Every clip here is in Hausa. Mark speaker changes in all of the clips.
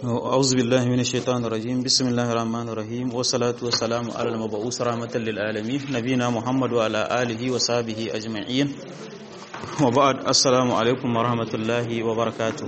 Speaker 1: أعوذ بالله من الشيطان الرجيم بسم الله الرحمن الرحيم والصلاة والسلام على المبعوث رحمة للعالمين نبينا محمد وعلى آله وصحبه أجمعين وبعد السلام عليكم ورحمة الله وبركاته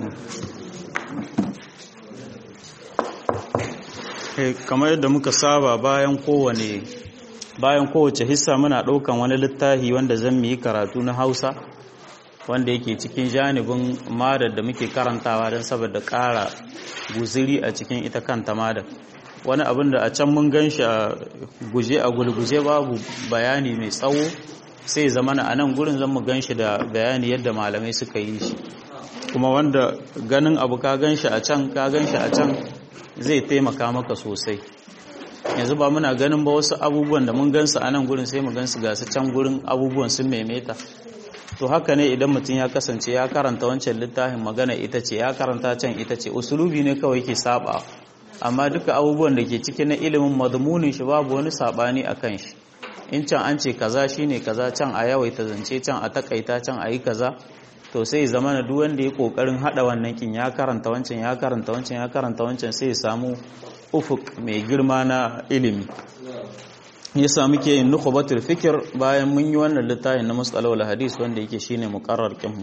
Speaker 1: kamar yadda muka saba bayan kowane bayan kowace hissa muna ɗaukan wani littafi wanda zan yi karatu na hausa wanda yake cikin janibin madar da muke karantawa don saboda ƙara guziri a cikin ita kanta madar wani abin da a can mun gan shi a guje a gulguje babu bayani mai tsawo sai zamana a nan gurin zan mu gan shi da bayani yadda malamai suka yi shi kuma wanda ganin abu ka gan shi a can ka gan shi a can zai taimaka maka sosai yanzu ba muna ganin ba wasu abubuwan da mun gansu a nan gurin sai mu gansu gasu can gurin abubuwan sun maimaita to haka ne idan mutum ya kasance ya karanta wancan littafin magana ita ce ya karanta can ita ce usulubi ne kawai ke saba amma duka abubuwan da ke ciki na ilimin madmunin shi babu wani sabani a kan shi in can an ce kaza shine kaza can a yawaita zance can a takaita can a yi kaza to sai zama na duk wanda ya kokarin hada wannan kin ya karanta wancan ya karanta wancan ya karanta wancan sai ya samu ufuk mai girma na ilimi ya samu ke yin nukubatul fikir bayan mun yi wannan littafin na mustalawar hadis wanda yake shine muqarrar kinmu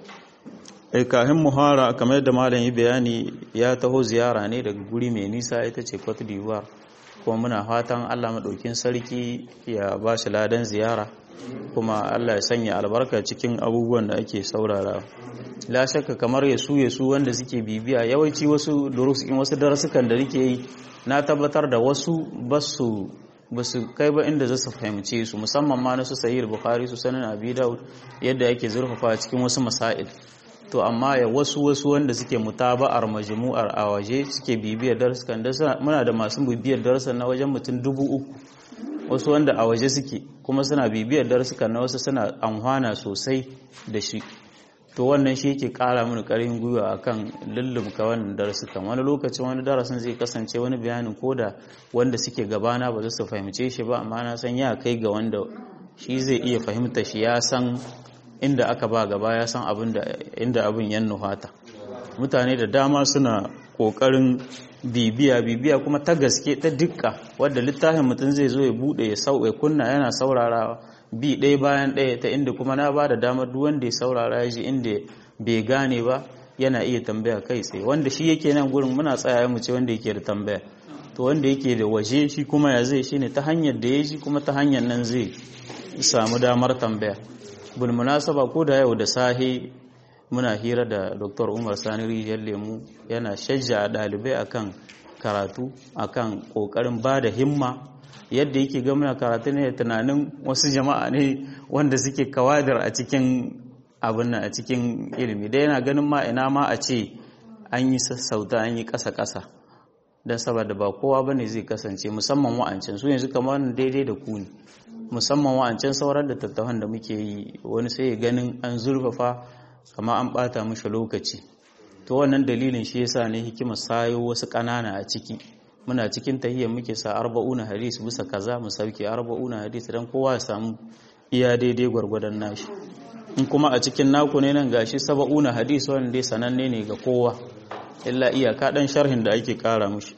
Speaker 1: ai kahin muhara kamar yadda malam yi bayani ya taho ziyara ne daga guri mai nisa ita ce Cote d'Ivoire kuma muna fatan Allah madaukin sarki ya ba shi ladan ziyara kuma Allah ya sanya albarka cikin abubuwan da ake saurara la shakka kamar yasu yasu wanda suke bibiya yawanci wasu durus in wasu darasukan da nake yi na tabbatar da wasu basu ba su kai ba inda za su fahimce su musamman ma na su sahih bukhari su sanin abi daud yadda yake zurfafa cikin wasu masail to amma ya wasu wasu wanda suke mutaba'ar majmu'ar a waje suke bibiyar darsukan da muna da masu bibiyar darsukan na wajen mutum dubu uku wasu wanda a waje suke kuma suna bibiyar darsukan na wasu suna amfana sosai da shi to wannan shi yake kara mini karin gwiwa akan lullumka wannan darasukan wani lokacin wani darasin zai kasance wani bayanin koda wanda suke gabana ba za su fahimce shi ba amma na san ya kai ga wanda shi zai iya fahimta shi ya san inda aka ba gaba ya san abin da inda abin yan nuhata mutane da dama suna kokarin bibiya bibiya kuma ta gaske ta dukka wadda littafin mutum zai zo ya bude ya sau ya kunna yana saurarawa bi ɗaya bayan ɗaya ta inda kuma na ba da damar duk wanda ya saurara ya ji inda bai gane ba yana iya tambaya kai tsaye wanda shi yake nan gurin muna tsaya mu ce wanda yake da tambaya to wanda yake da waje shi kuma ya zai shine ta hanyar da ya ji kuma ta hanyar nan zai samu damar tambaya bil munasaba ko da yau da sahi muna hira da Dr. Umar Sani Rijiyar Lemu yana shajja ɗalibai akan karatu akan ƙoƙarin ba da himma yadda yake ga muna karatu ne tunanin wasu jama'a ne wanda suke kawadar a cikin abin nan a cikin ilimi da yana ganin ma ina ma a ce an yi sassauta an yi ƙasa-ƙasa don saboda ba kowa bane zai kasance musamman wa'ancin su yanzu kamar daidai da ku ne musamman wa'ancin sauran da tattafan da muke yi wani sai ganin an zurfafa kama an bata mishi lokaci to wannan dalilin shi yasa ne hikima sayo wasu ƙanana a ciki muna cikin tahiyyar muke sa arba'una hadis bisa kaza mu sauke arba'una hadis dan kowa ya samu iya daidai gwargwadon nashi in kuma a cikin naku ne nan gashi saba'una hadis wanda dai sananne ne ga kowa illa iyaka dan sharhin da ake kara mushi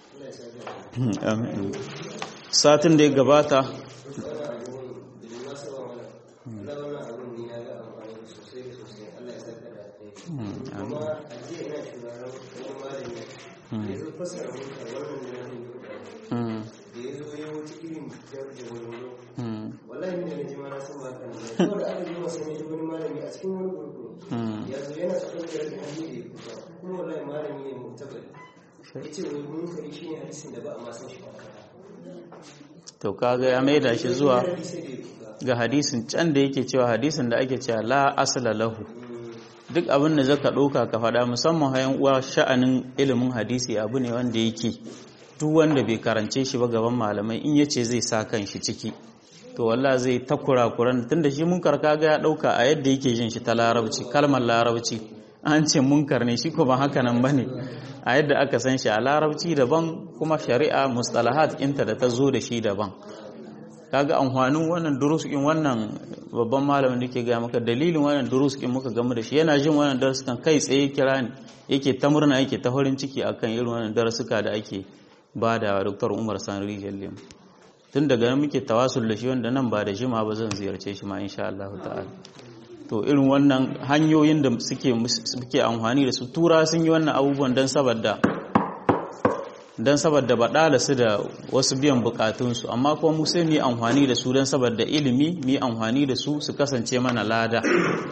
Speaker 1: satin da ya gabata to kaga ya maida shi zuwa ga hadisin can da yake cewa hadisin da ake cewa la asala lahu duk abin da zaka ɗauka ka faɗa musamman hayan uwa sha'anin ilimin hadisi abu ne wanda yake duk wanda bai karance shi ba gaban malamai in yace zai sa kan shi ciki to wallah zai ta kurakuran tunda shi munkar kaga ya ɗauka a yadda yake jin shi ta larabci kalmar larabci an ce munkar ne shi ko ba haka nan bane a yadda aka san shi a larabci daban kuma shari'a mustalahat inta da ta zo da shi daban kaga amfanin wannan durusukin wannan babban malamin da ke gaya maka dalilin wannan durusukin muka gamu da shi yana jin wannan darasukan kai tsaye kira ni yake ta murna yake ta farin ciki akan irin wannan darasuka da ake ba da Dr. Umar Sanri Jallim tun daga nan muke tawasul da shi wanda nan ba da jima ba zan ziyarce shi ma insha Allah ta'ala to irin wannan hanyoyin da suke suke amfani da su tura sun yi wannan abubuwan dan saboda don saboda baɗala su da wasu biyan bukatunsu amma kuma mu sai mu yi amfani da su don saboda ilimi mu yi amfani da su su kasance mana lada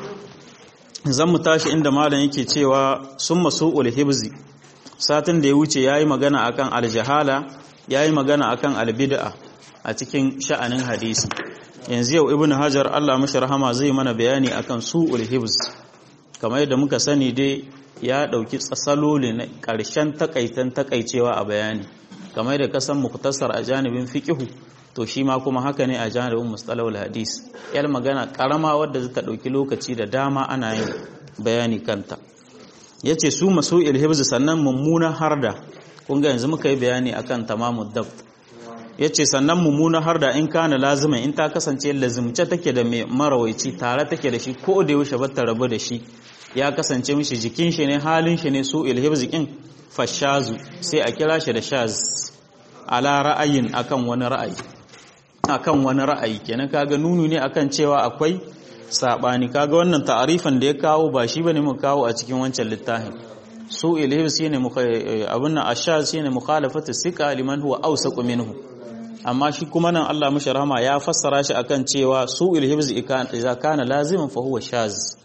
Speaker 1: zan mu tashi inda malam yake cewa sun masu ulhibzi satin da ya wuce ya yi magana akan aljahala ya yi magana akan albid'a a cikin sha'anin hadisi yanzu yau ibn hajar allah mashi rahama zai mana bayani akan su ulhibz kamar yadda muka sani dai ya ɗauki tsasaloli na ƙarshen takaitan takaicewa a bayani kamar da kasan muktasar a janibin fiƙihu to shi ma kuma haka ne a janibin mustalawul hadis yar magana ƙarama wadda zata ɗauki lokaci da dama ana yin bayani kanta ya ce su masu ilhibzu sannan mummunan harda kun ga yanzu muka yi bayani akan tamamun dab ya ce sannan mummunan harda in kana lazimin in ta kasance lazimce take da mai marawaici tare take da shi ko da yaushe ba ta rabu da shi ya kasance mishi jikin shi ne halin shi ne su ilhibzikin fashazu sai a kira shi da shaz ala ra'ayin akan wani ra'ayi akan wani ra'ayi kenan kaga nunu ne akan cewa akwai sabani kaga wannan ta'arifan da ya kawo ba shi bane mu kawo a cikin wancan littafin su ilhibz shine abun nan ashaz shine mukhalafatu sika liman huwa awsaqu minhu amma shi kuma nan Allah mishi rahama ya fassara shi akan cewa su ilhibz idza kana laziman fa huwa shaz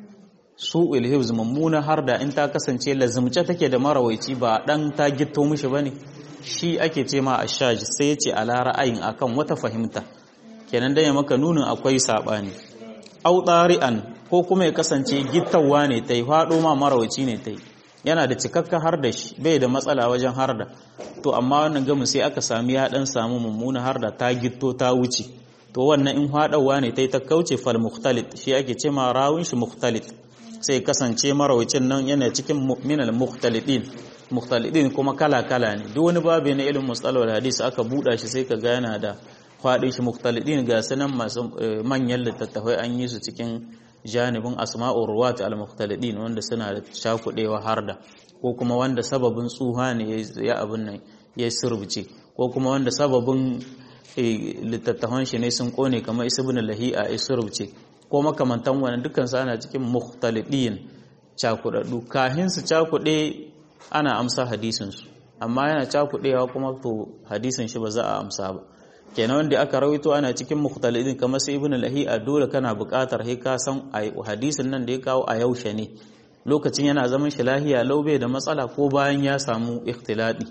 Speaker 1: su ilhibz mummuna har da in ta kasance lazimce take da marawaici ba dan ta gitto mishi bane shi ake ce ma ashaj sai ya ce ala ra'ayin akan wata fahimta kenan dan ya maka nunin akwai sabani au tari'an ko kuma ya kasance gittawa ne tai fado ma marawaici ne tai yana da cikakka har da shi bai da matsala wajen har da to amma wannan gamin sai aka sami ya dan samu mummuna har da ta gitto ta wuce to wannan in hadawa ne tai ta kauce fal mukhtalit shi ake ce ma rawun shi mukhtalit sai kasance marawacin nan yana cikin minal mukhtalidin mukhtalidin kuma kala-kala ne duk wani babu na ilimin mustalawar hadisi aka buɗa shi sai ka ga yana da faɗin shi mukhtalidin ga sanan masu manyan littattafai an yi su cikin janibin asma'ur ruwat al-mukhtalidin wanda suna da shakudewa har da ko kuma wanda sababin tsuha ne ya abin nan ya surbuce ko kuma wanda sababin littattafan shi ne sun kone kamar isibin lahi'a ya surbuce ko makamantan wani dukkan su ana cikin mukhtalidin cakudaddu kahin su cakude ana amsa hadisin su amma yana cakudewa kuma to hadisin shi ba za a amsa ba kenan wanda aka rawaito ana cikin mukhtalidin kamar sai ibnu lahi'a dole kana buƙatar sai ka san hadisin nan da ya kawo a yaushe ne lokacin yana zaman shi lahiya laube da matsala ko bayan ya samu ikhtiladi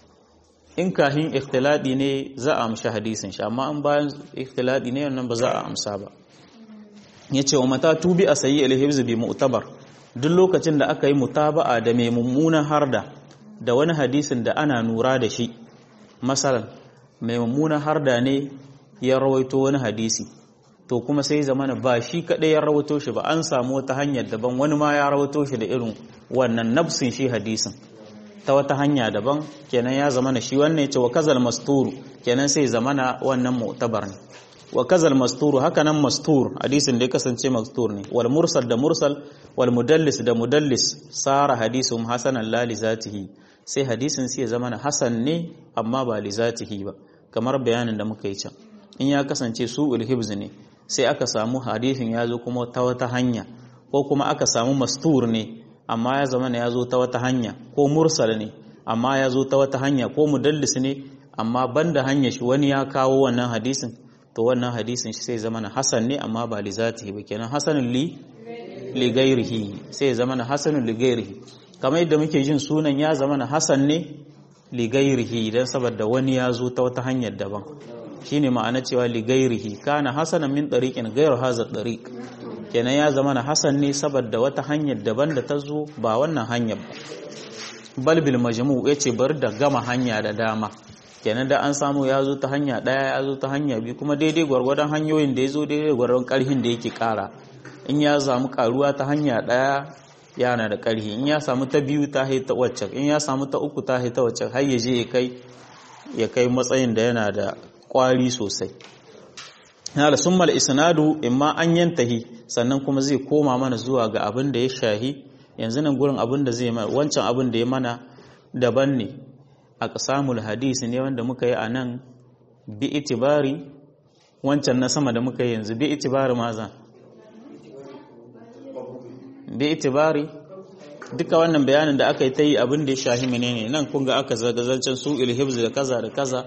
Speaker 1: in kahin ikhtiladi ne za a amshi hadisin shi amma in bayan ikhtiladi ne wannan ba za a amsa ba ya ce wa mata tubi a sayi alhibzu bi mu'tabar duk lokacin da aka yi mutaba'a da mai mummunan harda da wani hadisin da ana nura da shi masalan mai mummunan harda ne ya rawaito wani hadisi to kuma sai zamana ba shi kaɗai ya rawaito shi ba an samu wata hanyar daban wani ma ya rawaito shi da irin wannan nafsin shi hadisin ta wata hanya daban kenan ya zamana shi wannan ya ce wa kazal masturu kenan sai zamana wannan mu'tabar ne wa kazal masturu haka nan mastur hadisin da ya kasance mastur ne wal mursal da mursal wal mudallis da mudallis sara hadisun hasanan la li zatihi sai hadisin sai ya zama na hasan ne amma ba li zatihi ba kamar bayanin da muka yi can in ya kasance su hibz ne sai aka samu hadisin ya zo kuma ta wata hanya ko kuma aka samu mastur ne amma ya zama ya zo ta wata hanya ko mursal ne amma ya zo ta wata hanya ko mudallis ne amma banda hanya shi wani ya kawo wannan hadisin to wannan hadisin shi sai zama na hasan ne amma ba li zatihi ba kenan hasanun li li gairihi sai zama na hasanun li gairihi kamar yadda muke jin sunan ya zama na hasan ne li gairihi dan saboda wani ya zo ta wata hanyar daban shine ma'ana cewa li gairihi kana hasanan min tariqin gairu hadha tariq kenan ya zama na hasan ne saboda wata hanyar daban da ta zo ba wannan hanyar ba bal bil majmu yace bar da gama hanya da dama kenan da an samu ya zo ta hanya ɗaya ya zo ta hanya biyu kuma daidai gwargwadon hanyoyin da ya zo daidai gwargwadon ƙarhin da yake ƙara in ya samu ƙaruwa ta hanya ɗaya yana da ƙarhi in ya samu ta biyu ta haita wacce in ya samu ta uku ta haita wacce har ya je ya kai ya kai matsayin da yana da ƙwari sosai hala summal isnadu imma an yantahi sannan kuma zai koma mana zuwa ga abin da ya shahi yanzu nan gurin abin da zai mana wancan abin da ya mana daban ne a qasamul hadisi ne wanda muka yi a nan bi itibari wancan na sama da muka yi yanzu bi itibari maza bi itibari duka wannan bayanin da aka yi ta yi abin da ya shahi menene nan kun ga aka zagazancen su ilhibz da kaza da kaza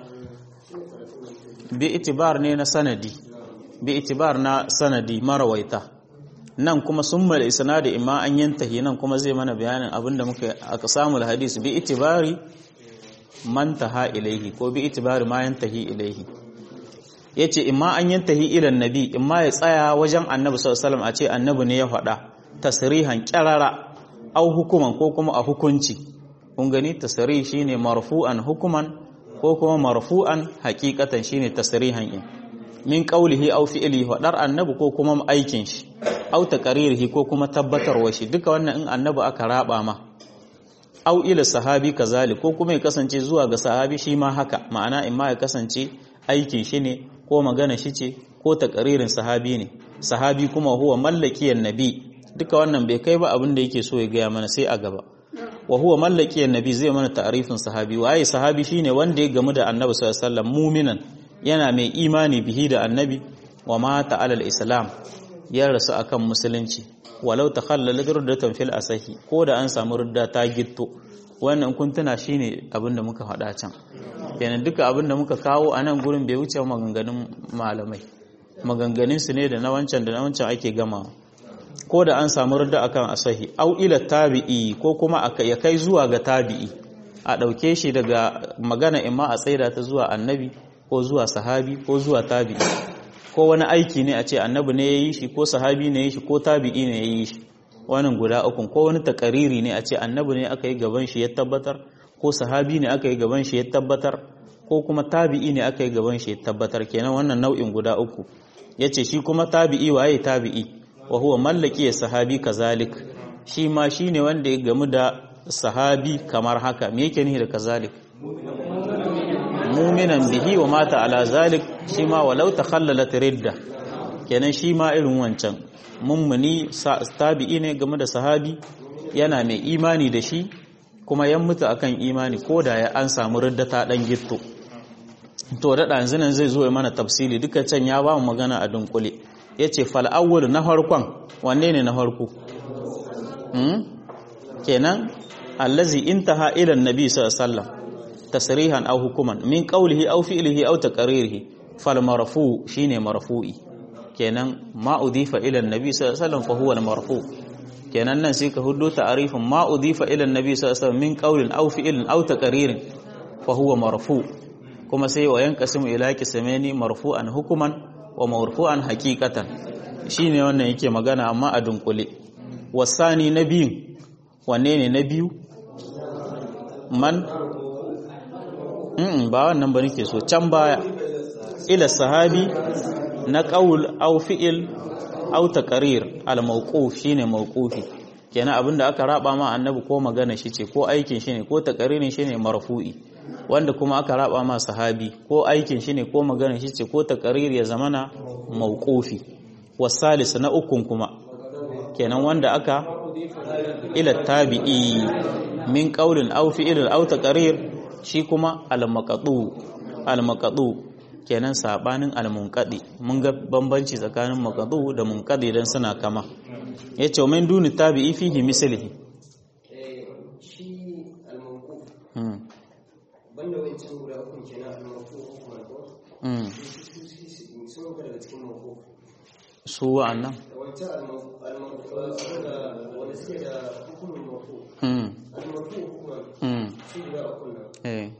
Speaker 1: bi itibar ne na sanadi bi itibar na sanadi marawaita nan kuma summal isnadi imma an yantahi nan kuma zai mana bayanin abin da muka aka samu hadis bi itibari man taha ilaihi ko bi itibari ma yantahi ilaihi yace imma an yantahi ila nabi imma ya tsaya wajen annabi sallallahu alaihi wasallam a ce annabi ne ya faɗa tasrihan kyarara au hukuman ko kuma a hukunci kun gani tasrih shine marfu'an hukuman ko kuma marfu'an haqiqatan shine tasrihan in min qawlihi aw fi'lihi wadar annabi ko kuma aikin shi aw taqririhi ko kuma tabbatarwa shi duka wannan in annabi aka raba ma aw ila sahabi kazali ko kuma ya kasance zuwa ga sahabi shi ma haka ma'ana in ma ya kasance aikin shi ne ko magana shi ce ko taqririn sahabi ne sahabi kuma huwa mallakiyan nabi duka wannan bai kai ba abin da yake so ya gaya mana sai a gaba wa huwa mallaki annabi zai mana ta'arifin sahabi waye sahabi shine wanda ya gamu da annabi sallallahu alaihi wasallam mu'minan yana mai imani bihi da annabi wa mata alal islam ya rasu akan musulunci walau takhallala ruddatan fil asahi ko da an samu rudda ta gitto wannan kun tuna shine abin da muka faɗa can kenan duka abin da muka kawo a nan gurin bai wuce maganganun malamai maganganun su ne da na wancan da na wancan ake gamawa ko da an samu rudda akan asahi au ila tabi'i ko kuma ya kai zuwa ga tabi'i a ɗauke shi daga magana imma a tsaida ta zuwa annabi ko zuwa sahabi ko zuwa tabi'i ko wani aiki ne a ce annabi ne ya yi shi ko sahabi ne ya yi shi ko tabi'i ne ya yi shi wannan guda ukun ko wani takariri ne a ce annabi ne aka yi gaban shi ya tabbatar ko sahabi ne aka yi gaban shi ya tabbatar ko kuma tabi'i ne aka yi gaban shi ya tabbatar kenan wannan nau'in guda uku yace shi kuma tabi'i waye tabi'i wa huwa mallaki ya sahabi kazalik shi ma shine wanda ya gamu da sahabi kamar haka me yake nihi da kazalik muminan bihi wa mata ala zalik shi ma walau takhallalat ridda kenan shi ma irin wancan mummuni tabi'i ne game da sahabi yana mai imani da shi kuma yan mutu akan imani ko da ya an samu ridda ta dan gitto to da dan zinan zai zo ya mana tafsili duka can ya ba mu magana a dunkule yace fal awwal na farkon wanne ne na farko hmm? kenan allazi intaha ila annabi sallallahu alaihi wasallam tasrihan aw hukuman min qawlihi aw fi'lihi aw taqririhi fal marfu shine marfu'i kenan ma udifa ila annabi sallallahu alaihi wasallam fa huwa al marfu kenan nan sai ka huddo ta'arifin ma udifa ila annabi sallallahu alaihi wasallam min qawlin aw fi'lin aw taqririn fa huwa marfu kuma sai wa yanqasimu ila qismaini marfu'an hukuman wa marfu'an haqiqatan shine wannan yake magana amma a dunkule wasani na biyu wanne ne na biyu man ba wannan ba nake so can baya ila sahabi na qaul aw fi'il aw taqrir al mawquf shine mawqufi kenan abinda aka raba ma annabi ko magana shi ce ko aikin shi ne ko taqririn shi ne marfu'i wanda kuma aka raba ma sahabi ko aikin shi ne ko magana shi ce ko taqrir ya zamana mawqufi wasalis na ukun kuma kenan wanda aka ila tabi'i min qaulin aw fi'ilin aw taqrir shi kuma al-maqdu al-maqdu kenan sabanin al-munqadi mun ga bambanci tsakanin maqdu da munqadi dan suna kama yace min duni tabi'i fihi mislihi
Speaker 2: shi al-mawquf banda wancan guda uku kenan al-mawquf kuma ko sun ga daga cikin mawquf
Speaker 1: su wa'annan
Speaker 2: wancan al-mawquf da wanda suke da hukumin mawquf al-mawquf kuma su guda uku nan
Speaker 1: eh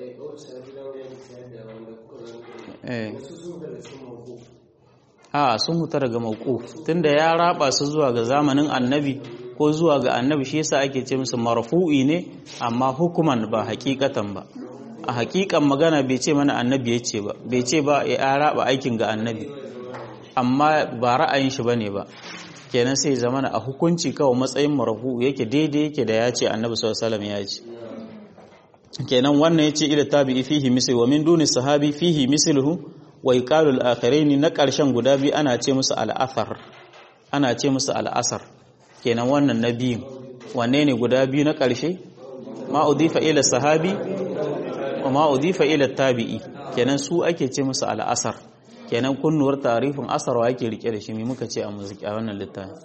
Speaker 1: a sun huta daga mawquf tunda ya raba su zuwa ga zamanin annabi ko zuwa ga annabi shi yasa ake ce musu marfu'i ne amma hukuman ba hakikatan ba a hakikan magana bai ce mana annabi ya ce ba bai ce ba ya raba aikin ga annabi amma ba ra'ayin shi bane ba kenan sai zamana a hukunci kawai matsayin marfu yake daidai yake da ya ce annabi sallallahu alaihi wasallam ya ce kenan wannan yace ila tabi'i fihi misl wa min duni sahabi fihi misluhu wa yuqalu al-akhiraini na ƙarshen guda biyu ana ce musu al-athar ana ce musu al-asar kenan wannan na biyu wanne ne guda biyu na ƙarshe ma udifa ila sahabi wa ma udifa ila tabi'i kenan su ake ce musu al-asar kenan kunnuwar tarifin asar wa yake rike da shi me muka ce a muziki a wannan littafin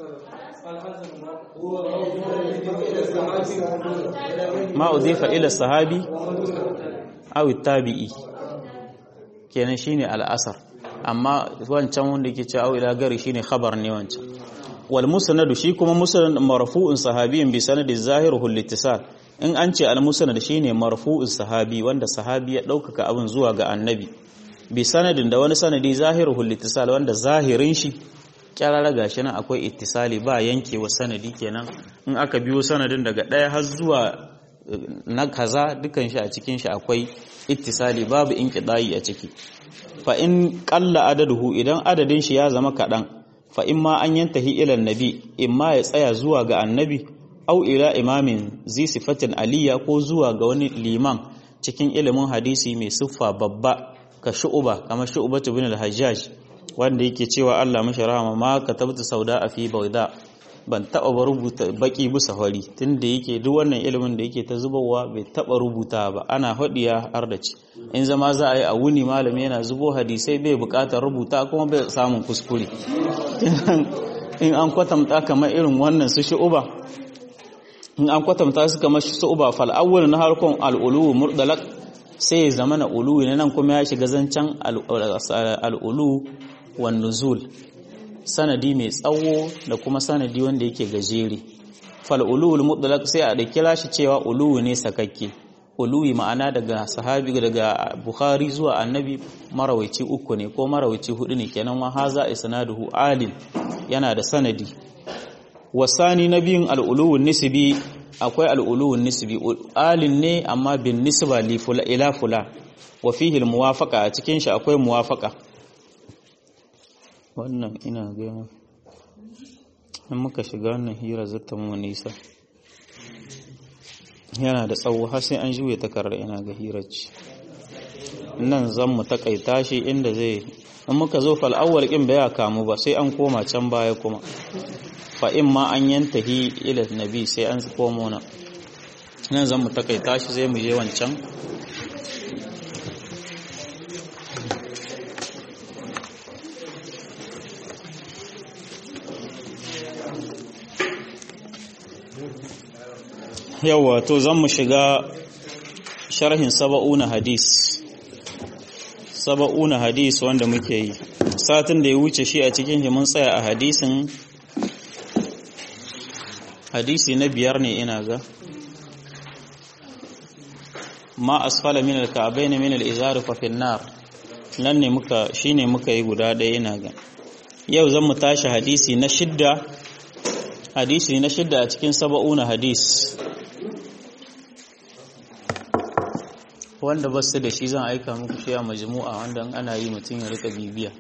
Speaker 1: ma udifa ila sahabi aw tabi'i kenan shine al-asar amma wancan wanda yake cewa aw ila gari shine khabar ne wancan wal musnad shi kuma musnad marfu'un sahabiyyin bi sanadi zahiruhu al-ittisal in an ce al-musnad shine marfu'un sahabi wanda sahabi ya daukaka abin zuwa ga annabi bi sanadin da wani sanadi zahiruhu al-ittisal wanda zahirin shi kyarara gashi nan akwai ittisali ba yankewa sanadi kenan in aka biyo sanadin daga ɗaya har zuwa na kaza dukan shi a cikin shi akwai ittisali babu inqida'i a ciki fa in qalla adaduhu idan adadin shi ya zama kadan fa in ma an yantahi ila annabi in ma ya tsaya zuwa ga annabi au ila imamin zi sifatin aliyya ko zuwa ga wani liman cikin ilimin hadisi mai siffa babba ka shu'uba kamar shu'ubatu bin al-hajjaj wanda yake cewa Allah mashi rahama ma katabtu sauda a fi bauda ban taba ba rubuta baki bisa hori tunda yake duk wannan ilimin da yake ta zubowa bai taba rubuta ba ana hadiya har da ci in zama za a yi a wuni malami yana zubo hadisai bai bukatar rubuta kuma bai samun kuskure in an kwatanta kamar irin wannan su shi'uba in an kwatanta su kamar shi'uba fal awwal na harkon al-ulu murdalak sai ya zama na ulu ne nan kuma ya shiga zancen al-ulu wan nuzul sanadi mai tsawo da kuma sanadi wanda yake gajere fal ulul mutlaq sai a da kira shi cewa uluwi ne sakakke uluwi ma'ana daga sahabi daga bukhari zuwa annabi marawaici uku ne ko marawaici hudu ne kenan wa haza isnaduhu alil yana da sanadi wasani nabiyin al-uluwun nisbi akwai al-uluwun nisbi alin ne amma bin nisba li ila fula wa fihi al-muwafaqa a cikin shi akwai muwafaqa wannan ina gaya in muka shiga wannan hira zata mu nisa yana da tsawo har sai an juye takarar ina ga hirar ci nan zan mu takaita shi inda zai in muka zo fal awwal kin baya kamu ba sai an koma can baya kuma fa in ma an yantahi ila nabi sai an komo na nan zan mu takaita shi sai mu je wancan yawa to zan mu shiga sharhin saba'una hadis saba'una hadis wanda muke yi satin da ya wuce shi a cikin shi mun tsaya a hadisin hadisi na biyar ne ina ga ma asfala min al-ka'bayn min al-izar fa fi nar nan ne muka shine muka yi guda ɗaya ina ga yau zan mu tashi hadisi na shidda hadisi na shidda a cikin saba'una hadis wanda ba su da shi zan aika muku shi a majmu'a wanda ana yi mutum ya rika bibiya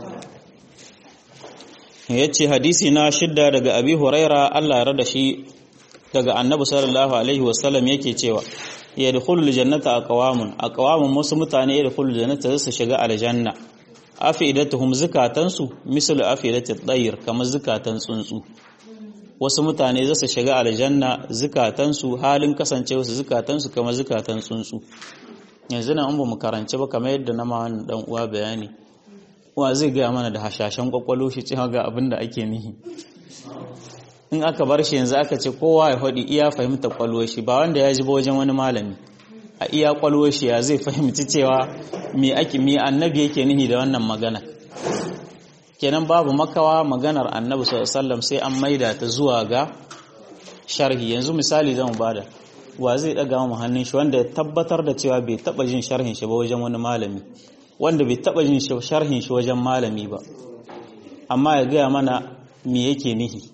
Speaker 1: ya ce hadisi na shidda daga abi huraira Allah ya rada shi daga annabi sallallahu alaihi wasallam yake cewa ya dukhulul jannata aqwamun aqwamun wasu mutane ya dukhulul jannata su shiga aljanna afidatuhum zakatansu misal afidatit tayr kamar zakatan tsuntsu wasu mutane za su shiga aljanna zukatansu halin kasancewa su zukatansu kamar zukatan tsuntsu yanzu nan an ba mu karanci ba kamar yadda na ma dan uwa bayani wa zai gaya mana da hashashen kwakwalo shi cewa ga abin da ake nihi in aka bar shi yanzu aka ce kowa ya faɗi iya fahimta kwalwar shi ba wanda ya ji ba wajen wani malami a iya kwalwar shi ya zai fahimci cewa me ake me annabi yake nihi da wannan magana kenan babu makawa maganar annabi sallallahu sai an maida ta zuwa ga sharhi yanzu misali zan bada wa zai daga mu hannun shi wanda ya tabbatar da cewa bai taba jin sharhin shi ba wajen wani malami wanda bai taba jin sharhin shi wajen malami ba amma ya gaya mana me yake nihi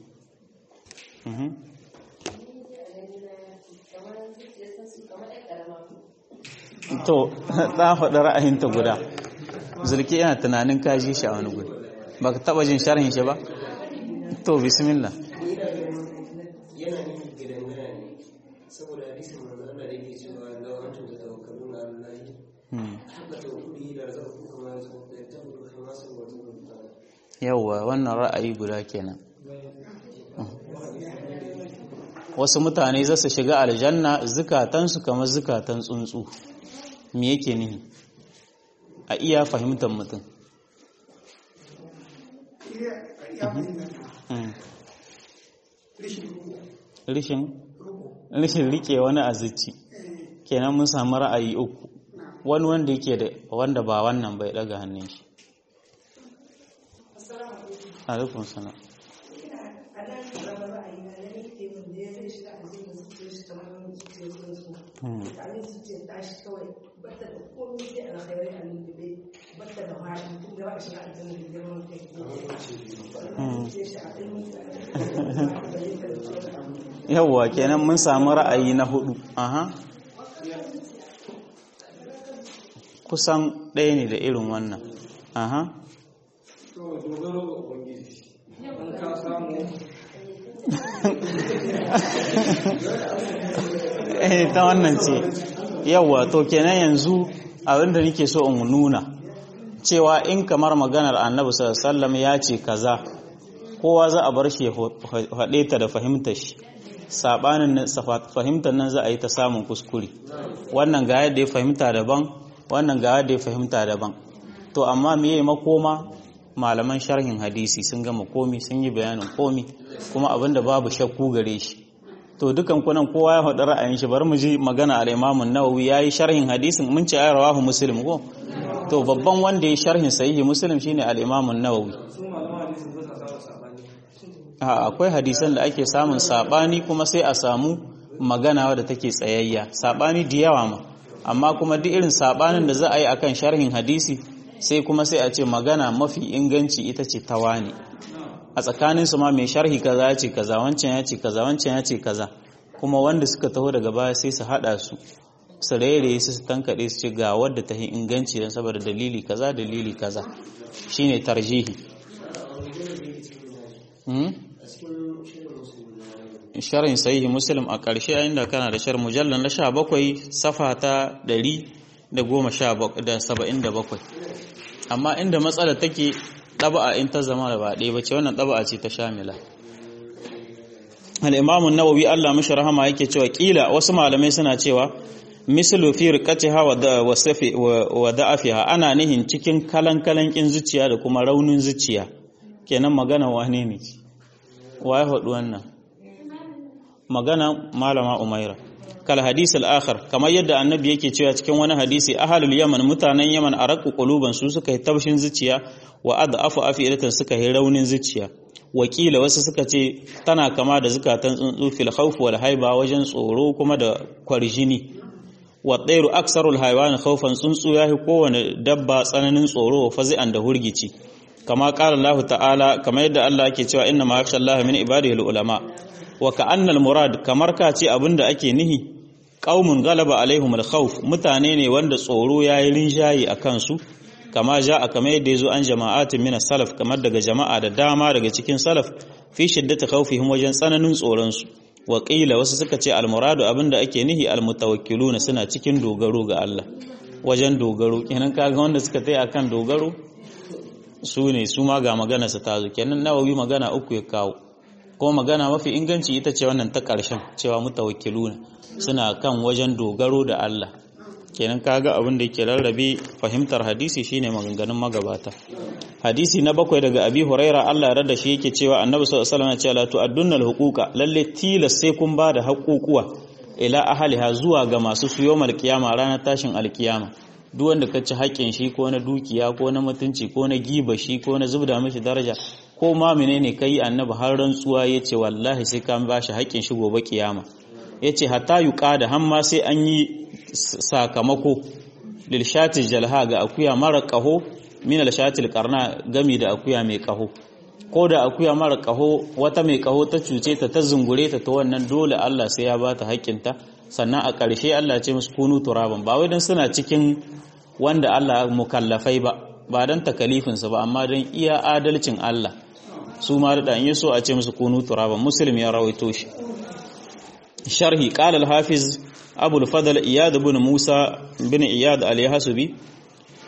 Speaker 1: to ta faɗi ra'ayinta guda zulki yana tunanin kaji shi a wani guri ba ka taɓa jin sharhin shi ba to bismillah
Speaker 2: yana nufin gidangana ne saboda hadisin manzo Allah da yake cewa law antum tatawakkaluna ala Allah haka tawakkuli da razaqakum kama yarzuqu
Speaker 1: yawwa wannan ra'ayi guda kenan wasu mutane za su shiga aljanna zukatansu kamar zukatan tsuntsu me yake nihi a iya fahimtar mutum rishin rike wani azici kenan mun samu ra'ayi uku wani wanda yake da wanda ba wannan bai daga hannun shi alaikun sana yawwa kenan mun samu ra'ayi na hudu aha kusan ɗaya ne da irin wannan aha eh ta wannan ce yawwa to kenan yanzu abinda nake so in nuna cewa in kamar maganar annabi sallallahu ya ce kaza kowa za a bar shi ya faɗe ta da fahimtar shi sabanin fahimtar nan za a yi ta samun kuskure wannan ga yadda ya fahimta daban wannan ga yadda ya fahimta daban to amma me yayi makoma malaman sharhin hadisi sun gama komi sun yi bayanin komi kuma abinda babu shakku gare shi to dukan kunan kowa ya faɗi ra'ayin shi bari mu ji magana al-Imam an-Nawawi yayi sharhin hadisin mun ce ayi rawahu Muslim ko to babban wanda ya sharhin sahihi Muslim shine al-Imam an-Nawawi a akwai hadisan da ake samun sabani kuma sai a samu magana wadda take tsayayya sabani da yawa ma amma kuma duk irin sabanin da za a yi akan sharhin hadisi sai kuma sai a ce magana mafi inganci ita ce tawani a tsakaninsu ma mai sharhi kaza ya ce kaza wancan ya ce kaza wancan ya ce kaza kuma wanda suka taho daga baya sai su hada su su rairaye su su tankaɗe su ce ga wadda ta yi inganci don saboda dalili kaza dalili kaza shine tarjihi sharhin sahihi muslim a ƙarshe yayin da kana da shar mujallar na 17 safa ta 177 amma inda matsala take ɗaba'a in ta zama da ba ɗaya bace wannan ɗaba'a ce ta shamila al-imam an-nawawi Allah mishi rahama yake cewa kila wasu malamai suna cewa mislu fi riqatiha wa da wasafi wa da'afiha ana nihin cikin kalan kalan kin zuciya da kuma raunin zuciya kenan magana wane ne waye hudu wannan magana malama umaira kal hadis al-akhar kamar yadda annabi yake cewa cikin wani hadisi ahlul yaman mutanen yaman araqu quluban su suka yi tabshin zuciya wa ad'afu afidatan suka yi raunin zuciya wakila wasu suka ce tana kama da zukatan tsuntsu fil khawf wal haiba wajen tsoro kuma da kwarjini wa tsairu aksarul haiwan khawfan tsuntsu yahi kowane dabba tsananin tsoro wa fazi'an da hurgici kama qala Allah ta'ala kamar yadda Allah yake cewa inna ma yakhsha Allah min ibadihi ulama wa ka'anna al murad kamar ka ce abinda ake nihi qaumun galaba alaihim al khawf mutane ne wanda tsoro yayi rinjayi akan su kama ja a kamar yadda ya zo an jama'atin mina salaf kamar daga jama'a da dama daga cikin salaf fi shiddata khawfihim wajen tsananin tsoronsu wa qila wasu suka ce almuradu abinda ake nihi almutawakkiluna suna cikin dogaro ga Allah wajen dogaro kenan kaga wanda suka tai akan dogaro su ne su ma ga magana su tazo kenan nawawi magana uku ya kawo ko magana mafi inganci ita ce wannan ta ƙarshen cewa mutawakkiluna suna kan wajen dogaro da Allah kenan kaga abin da yake rarrabe fahimtar hadisi shine maganganun magabata hadisi na bakwai daga abi huraira Allah ya rada shi yake cewa annabi sallallahu alaihi wasallam ya ce la tu'addunna al-huquqa lalle tilas sai kun ba da haƙuƙuwa ila ahliha zuwa ga masu su yawmal qiyama ranar tashin alkiyama duk wanda ka ci haƙƙin shi ko na dukiya ko na mutunci ko na giba shi ko na zubda mishi daraja ko ma menene kai annabi har rantsuwa yace wallahi sai ka ba shi haƙƙin shi gobe kiyama yace hatta yuqada hamma sai an yi sakamako lil shati jalha ga akuya mara kaho min al shatil qarna gami da akuya mai kaho ko da akuya mara kaho wata mai kaho ta cuce ta ta zungure ta ta wannan dole Allah sai ya bata haƙƙinta sannan a ƙarshe Allah ce musu kunu turaban ba wai dan suna cikin wanda Allah mukallafai ba ba dan takalifin su ba amma dan iya adalcin Allah su ma da in so a ce musu kunu turaban muslim ya rawaito shi sharhi qala al-hafiz abul fadl iyad ibn musa bin iyad al-yahsubi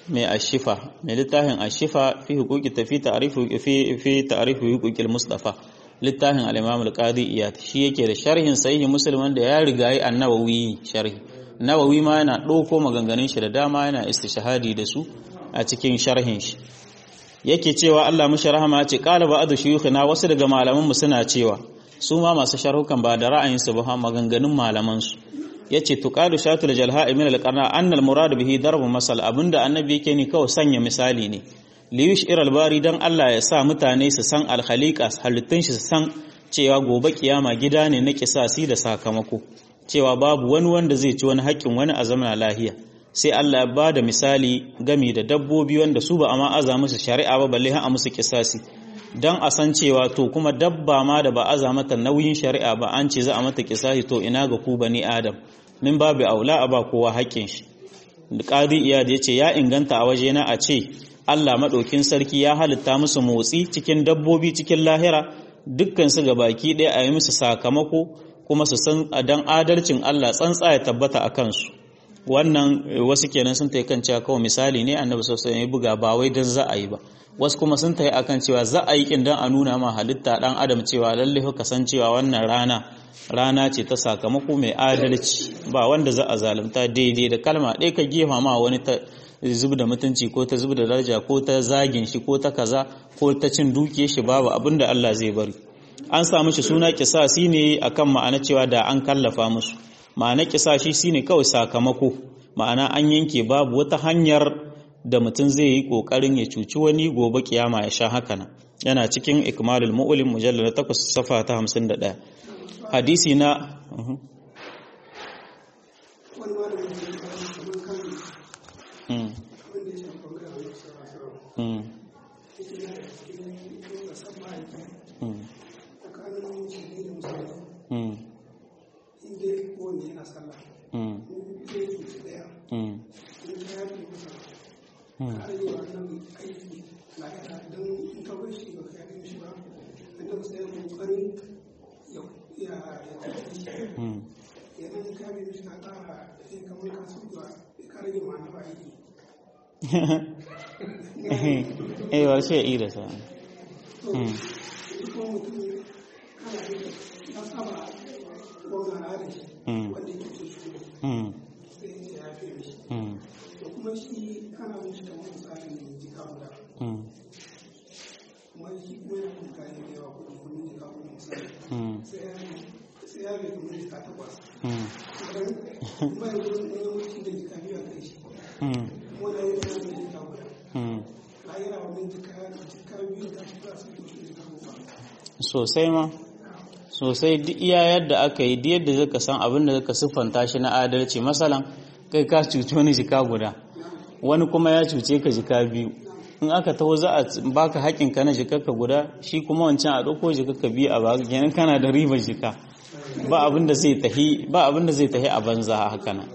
Speaker 1: mai ashifa mai littafin ashifa fi hukuki tafi ta'rifu fi fi ta'rifu huquqil mustafa littafin al-imam al-qadi iyad shi yake da sharhin sahihi muslim wanda ya riga yi an-nawawi sharhi nawawi ma yana ɗauko maganganun shi da dama yana istishhadi da su a cikin sharhin shi yake cewa Allah mushi rahama ce qala ba'du shuyukhina wasu daga malaman mu suna cewa su ma masu sharhukan ba da ra'ayinsu ba maganganun malaman su yace tuqadu shatul jalha min al-qarna anna al-murad bihi darbu masal abinda annabi yake ni kawai sanya misali ne li yushir al-bari dan Allah ya sa mutane su san al-khaliqa halittun shi su san cewa gobe kiyama gida ne na kisasi da sakamako cewa babu wani wanda zai ci wani haƙƙin wani a zamana lahiya sai Allah ya ba da misali gami da dabbobi wanda su ba a ma'aza musu shari'a ba balle a musu kisasi don a san cewa to kuma dabba ma da ba aza mata nauyin shari'a ba an ce za a mata kisasi to ina ga ku bani adam min babu aula a ba kowa haƙƙin shi qadi iyad ya ce ya inganta a waje na a ce Allah maɗaukin sarki ya halitta musu motsi cikin dabbobi cikin lahira dukkan su ga baki ɗaya a yi musu sakamako kuma su san dan adalcin Allah tsantsa ya tabbata a kansu wannan wasu kenan sun tayi kan cewa kawai misali ne annabi sallallahu alaihi wasallam buga ba wai dan za a yi ba wasu kuma sun tayi akan cewa za a yi kin dan a nuna ma halitta dan adam cewa lalle ka san cewa wannan rana rana ce ta sakamako mai adalci ba wanda za a zalunta daidai da kalma ɗaya ka gefa ma wani ta zub da mutunci ko ta zub da daraja ko ta zagin shi ko ta kaza ko ta cin dukiyar shi babu abinda Allah zai bari an samu shi suna kisasi ne akan ma'ana cewa da an kallafa musu ma'ana kisashi shine kawai sakamako ma'ana an yanke babu wata hanyar da mutum zai yi kokarin ya cuci wani gobe kiyama ya sha haka nan yana cikin ikmalul mu'lim mujallal 8 safa ta 51 hadisi na eh ba sai ira sa
Speaker 3: kuma shi kana mishi kamar misalin jika guda kuma shi kuma yana kuma kayan da yawa kudin kudin jika guda misali sai ya bai kuma jika takwas kuma ya gudun wani wuce da jika biyu a kai shi kuma da yi wani da jika guda na yi rawa min jika jika biyu da shi za su yi shi jika guda
Speaker 1: sosai ma sosai duk iya yadda aka yi duk yadda zaka san abin da zaka siffanta shi na adalci masalan kai ka cuci wani jika guda wani kuma ya cuce ka jika biyu in aka taho za a baka haƙin ka na jikarka guda shi kuma wancan a ɗauko jikarka biyu a baka kenan kana da ribar jika ba abin da zai tahi ba abin da zai tahi a banza haka nan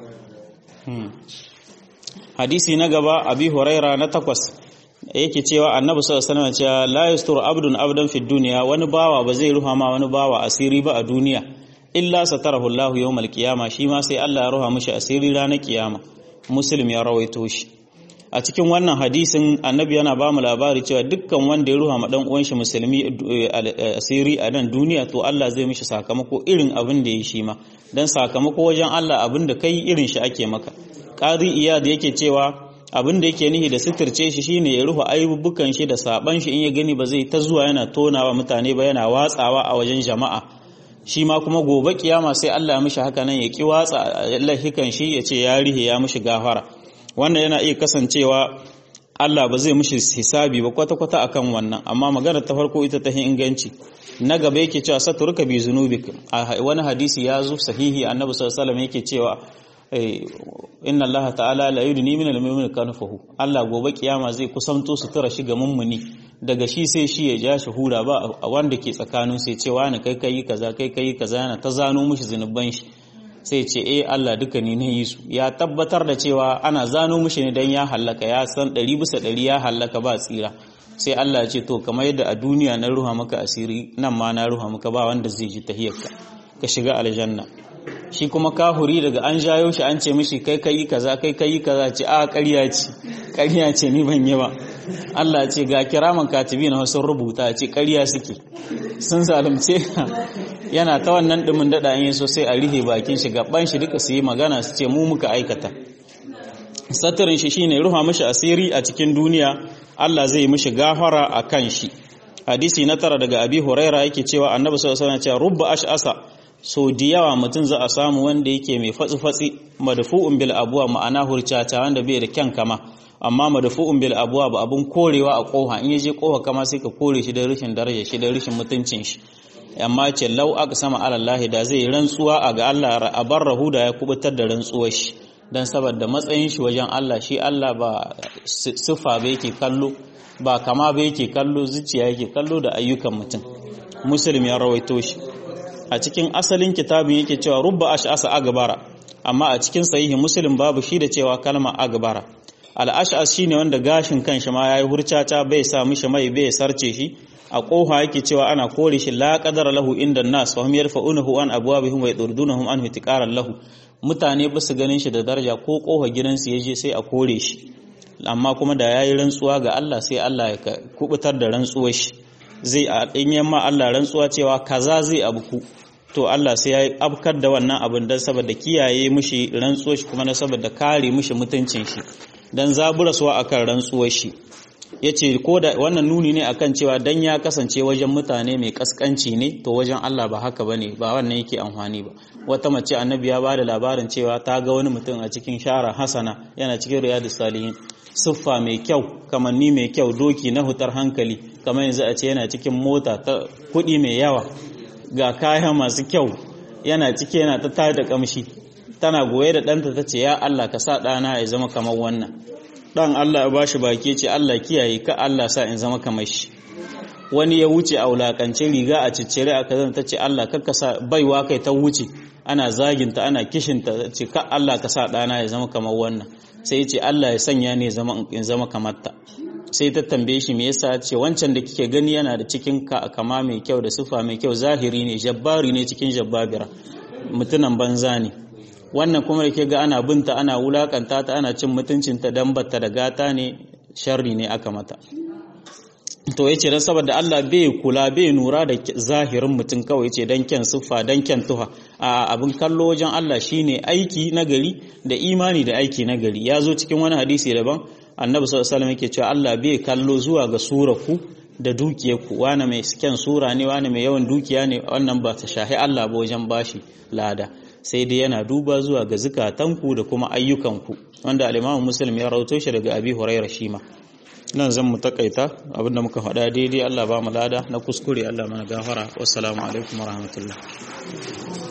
Speaker 1: hadisi na gaba abi huraira na takwas yake cewa annabi sallallahu alaihi wasallam cewa la yasturu abdun abdan fi dunya wani bawa ba zai ruha ma wani bawa asiri ba a duniya illa satarahu Allah yawmal qiyama shi ma sai Allah ya ruha mishi asiri ranar kiyama muslim ya rawaito shi a cikin wannan hadisin annabi yana ba mu labari cewa dukkan wanda ya ruha ma dan uwan shi musulmi asiri a nan duniya to Allah zai mishi sakamako irin abin da ya shi ma dan sakamako wajen Allah abin da kai irin shi ake maka qadi iyad yake cewa abin da yake nihi da suturce shi shine ya rufe aibubukan shi da saban shi in ya gani ba zai ta zuwa yana tonawa mutane ba yana watsawa a wajen jama'a shi ma kuma gobe kiyama sai Allah ya mishi haka nan ya ki watsa lahikan shi ya ce ya rihe ya mishi gafara wannan yana iya kasancewa Allah ba zai mishi hisabi ba kwata-kwata akan wannan amma magana ta farko ita ta inganci na gaba yake cewa saturka bi zunubik wani hadisi ya zo sahihi annabi sallallahu alaihi wasallam yake cewa inna Allah ta'ala la yudni min al-mu'min kanfahu Allah gobe kiyama zai kusanto su tura shi ga mummuni daga shi sai shi ya ja shi hura ba wanda ke tsakanin sai cewa ni kai kai kaza kai kai kaza yana ta zano mishi zinuban shi sai ce eh Allah duka ni na yi su ya tabbatar da cewa ana zano mishi ne dan ya hallaka ya san ɗari bisa ɗari ya hallaka ba tsira sai Allah ya ce to kamar yadda a duniya na ruha maka asiri nan ma na ruha maka ba wanda zai ji tahiyarka ka shiga aljanna shi kuma kahuri daga an jayo shi an ce mishi kai kai kaza kai kai kaza ce a ƙarya ce ƙarya ce ni ban yi ba Allah ce ga kiraman katibi na wasu rubuta ce ƙarya suke sun zalunce yana ta wannan dumin dada in so sai a rihe bakin shi gaban shi duka su yi magana su ce mu muka aikata satirin shi shine ruha mishi asiri a cikin duniya Allah zai mishi gafara a kan shi hadisi na tara daga abi huraira yake cewa annabi sallallahu alaihi wasallam cewa rubba ash'asa so da yawa mutum za a samu wanda yake mai fatsi fatsi madfu'un bil abwa ma'ana hurcata wanda bai da kyan kama amma madfu'un bil abwa ba abun korewa a koha in yaje koha kama sai ka kore shi da rashin daraja shi da rashin mutuncin shi amma ce lau aka sama alallahi da zai rantsuwa a ga Allah a bar rahuda ya kubutar da rantsuwar shi dan saboda matsayin shi wajen Allah shi Allah ba siffa ba yake kallo ba kama ba yake kallo zuciya yake kallo da ayyukan mutum muslim ya rawaito shi a cikin asalin kitabin yake cewa rubba ash'asa agbara amma a cikin sahihi muslim babu shi da cewa kalma agbara al-ash'as shine wanda gashin kanshi ma yayi hurcata bai sa mishi mai bai sarce shi a koha yake cewa ana kore shi la qadara lahu inda nas wa hum yarfa'unahu an abwabihim wa yadurdunahum an ihtiqaran lahu mutane ba su ganin shi da daraja ko koha gidansu yaje sai a kore shi amma kuma da yayi rantsuwa ga Allah sai Allah ya kubutar da rantsuwar shi zai in yamma Allah rantsuwa cewa kaza zai abuku to Allah sai ya abkar da wannan abin dan saboda kiyaye mishi rantsuwar shi kuma na saboda kare mishi mutuncin shi dan zaburaswa akan rantsuwar shi yace ko da wannan nuni ne akan cewa dan ya kasance wajen mutane mai kaskanci ne to wajen Allah ba haka bane ba wannan yake amfani ba wata mace annabi ya bada labarin cewa ta ga wani mutum a cikin shara hasana yana cikin riyadus salihin siffa mai kyau kamanni mai kyau doki na hutar hankali kamar yanzu a ce yana cikin mota ta kuɗi mai yawa ga kaya masu kyau yana cike yana ta tada kamshi tana goye da ɗanta ta ce ya Allah ka sa ɗana ya zama kamar wannan ɗan Allah ya bashi baki ce Allah kiyaye ka Allah sa in zama kamar shi wani ya wuce a wulakance riga a ciccire a kazan ta ce Allah kakka sa baiwa kai ta wuce ana zaginta ana kishinta ce ka Allah ka sa ɗana ya zama kamar wannan sai ce Allah ya sanya ne in zama kamar ta sai ta tambaye shi me yasa ce wancan da kike gani yana da cikin kama mai kyau da sufa mai kyau zahiri ne jabbari ne cikin jabbabira mutunan banza ne wannan kuma da ke ga ana binta ana wulakanta ta ana cin mutuncinta dan batta da gata ne sharri ne aka mata to yace dan saboda Allah bai kula bai nura da zahirin mutum kawai yace dan kyan siffa dan kyan tuha a abin kallo wajen Allah shine aiki nagari da imani da aiki nagari ya zo cikin wani hadisi daban annabi sallallahu alaihi wasallam yake cewa Allah bai kallo zuwa ga suraku da dukiyarku wani mai kyan sura ne wani mai yawan dukiya ne wannan ba ta shahi Allah ba wajen bashi lada sai dai yana duba zuwa ga zukatanku da kuma ayyukanku wanda al-Imam Muslim ya rawato shi daga Abi Hurairah shima nan zan mu takaita abinda muka faɗa daidai Allah ba mu lada na kuskure Allah mana gafara wassalamu alaikum warahmatullahi